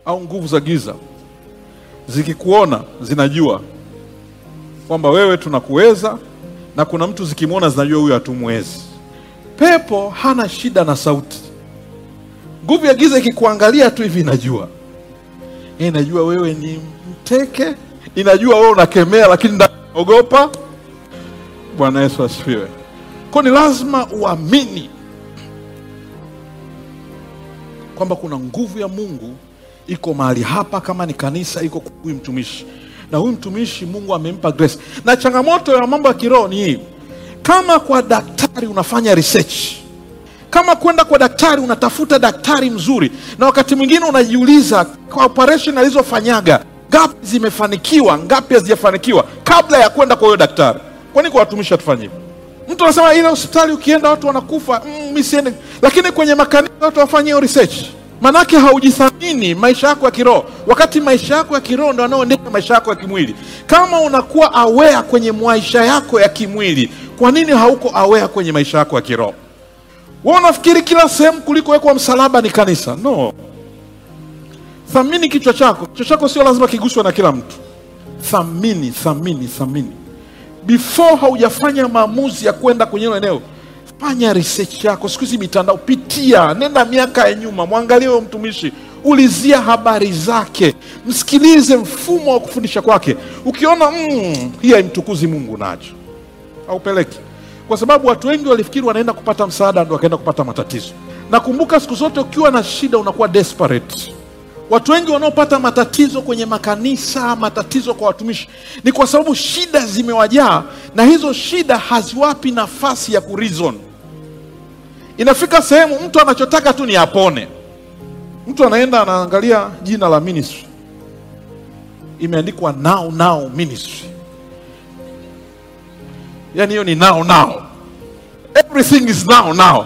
au nguvu za giza zikikuona zinajua kwamba wewe tunakuweza, na kuna mtu zikimwona zinajua huyu hatumwezi. Pepo hana shida na sauti. Nguvu ya giza ikikuangalia tu hivi inajua, inajua wewe ni mteke, inajua wewe unakemea, lakini ndani ogopa. Bwana Yesu asifiwe. Kwa ni lazima uamini kwamba kuna nguvu ya Mungu iko mahali hapa, kama ni kanisa, iko kwa huyu mtumishi, na huyu mtumishi Mungu amempa grace. Na changamoto ya mambo ya kiroho ni hii, kama kwa daktari unafanya research, kama kwenda kwa daktari unatafuta daktari mzuri, na wakati mwingine unajiuliza kwa operation alizofanyaga ngapi zimefanikiwa, ngapi hazijafanikiwa, kabla ya kwenda kwa huyo daktari. Kwani kwa watumishi hatufanye hivyo? Mtu anasema ile hospitali ukienda watu wanakufa, mm, mimi siende. Lakini kwenye makanisa watu wafanye hiyo research, manake haujithamini maisha yako ya kiroho, wakati maisha yako ya kiroho ndo yanayoendesha maisha yako ya kimwili. Kama unakuwa aware kwenye maisha yako ya kimwili, kwa nini hauko aware kwenye maisha yako ya kiroho? Wewe unafikiri kila sehemu kulikowekwa msalaba ni kanisa? No, thamini kichwa chako. Kichwa chako sio lazima kiguswe na kila mtu. Thamini, thamini, thamini before haujafanya maamuzi ya kwenda kwenye hilo eneo, fanya research yako. Siku hizi mitandao, pitia, nenda miaka ya nyuma, mwangalie huyo mtumishi, ulizia habari zake, msikilize mfumo wa kufundisha kwake. Ukiona mm, hii haimtukuzi Mungu, nacho haupeleki, kwa sababu watu wengi walifikiri wanaenda kupata msaada, ndo wakaenda kupata matatizo. Nakumbuka siku zote ukiwa na shida unakuwa desperate. Watu wengi wanaopata matatizo kwenye makanisa, matatizo kwa watumishi, ni kwa sababu shida zimewajaa, na hizo shida haziwapi nafasi ya kureason. Inafika sehemu mtu anachotaka tu ni apone. Mtu anaenda anaangalia jina la ministry, imeandikwa now now ministry, yaani hiyo ni now now, everything is now now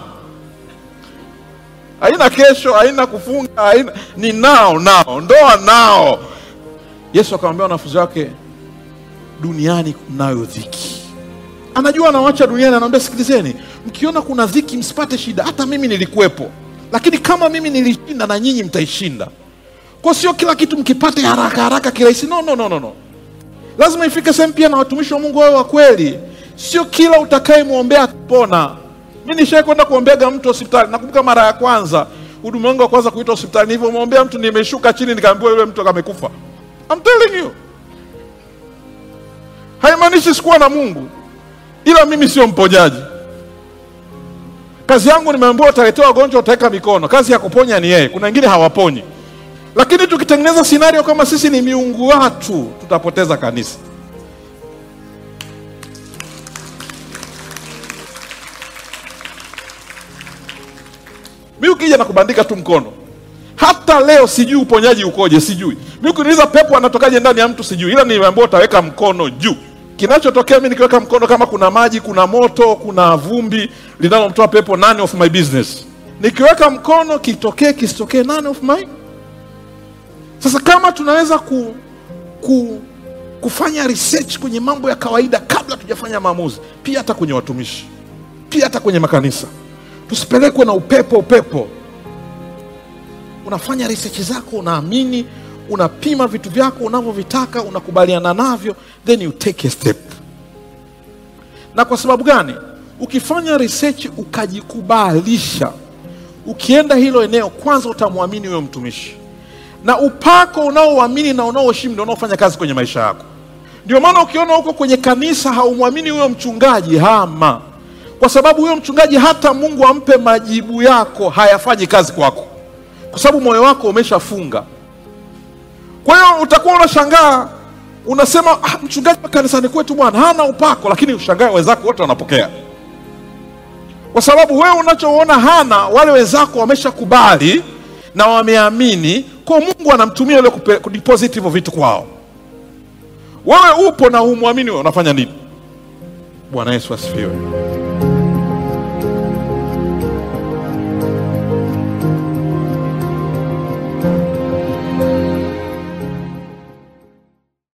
haina kesho, haina kufunga, haina ni nao nao, ndoa nao. Yesu akamwambia wanafunzi wake, duniani mnayo dhiki. Anajua anawacha duniani, anaambia sikilizeni, mkiona kuna dhiki msipate shida, hata mimi nilikuwepo, lakini kama mimi nilishinda na nyinyi mtaishinda. Kwa sio kila kitu mkipate haraka haraka kirahisi. No, no, no, no, no. Lazima ifike sehemu pia na watumishi wa Mungu wawe wa kweli, sio kila utakayemwombea atapona. Mi nishai kwenda kuombeaga mtu hospitali. Nakumbuka mara ya kwanza huduma wangu wa kwanza kuitwa hospitali, nilivyomwombea mtu nimeshuka chini, nikaambiwa yule mtu amekufa. I'm telling you, haimaanishi sikuwa na Mungu, ila mimi sio mponyaji. Kazi yangu nimeambiwa, utaletewa wagonjwa, utaweka mikono. Kazi ya kuponya ni yeye, kuna wengine hawaponyi. Lakini tukitengeneza scenario kama sisi ni miungu watu, tutapoteza kanisa. mi ukija na kubandika tu mkono, hata leo sijui uponyaji ukoje, sijui. Mi ukiniuliza pepo anatokaje ndani ya mtu sijui, ila nimeambiwa utaweka mkono juu. Kinachotokea mi nikiweka mkono, kama kuna maji, kuna moto, kuna vumbi linalomtoa pepo, none of my business. Nikiweka mkono, kitokee kisitokee, none of my. Sasa kama tunaweza ku, ku, kufanya research kwenye mambo ya kawaida kabla tujafanya maamuzi, pia hata kwenye watumishi, pia hata kwenye makanisa tusipelekwe na upepo upepo. Unafanya research zako, unaamini, unapima vitu vyako unavyovitaka, unakubaliana navyo, then you take a step. Na kwa sababu gani? Ukifanya research ukajikubalisha, ukienda hilo eneo, kwanza utamwamini huyo mtumishi, na upako unaoamini na unaoheshimu ndio unaofanya kazi kwenye maisha yako. Ndio maana ukiona huko kwenye kanisa haumwamini huyo mchungaji, hama kwa sababu huyo mchungaji hata Mungu ampe majibu yako hayafanyi kazi kwako, kwa sababu moyo wako umeshafunga. Kwa hiyo utakuwa unashangaa, unasema ah, mchungaji wa kanisani kwetu bwana hana upako, lakini ushangae wenzako wote wanapokea, kwa sababu wewe unachoona hana, wale wenzako wameshakubali na wameamini, kwa Mungu anamtumia yule kudeposit hivyo vitu kwao. Wewe upo na humwamini, wewe unafanya nini? Bwana Yesu asifiwe.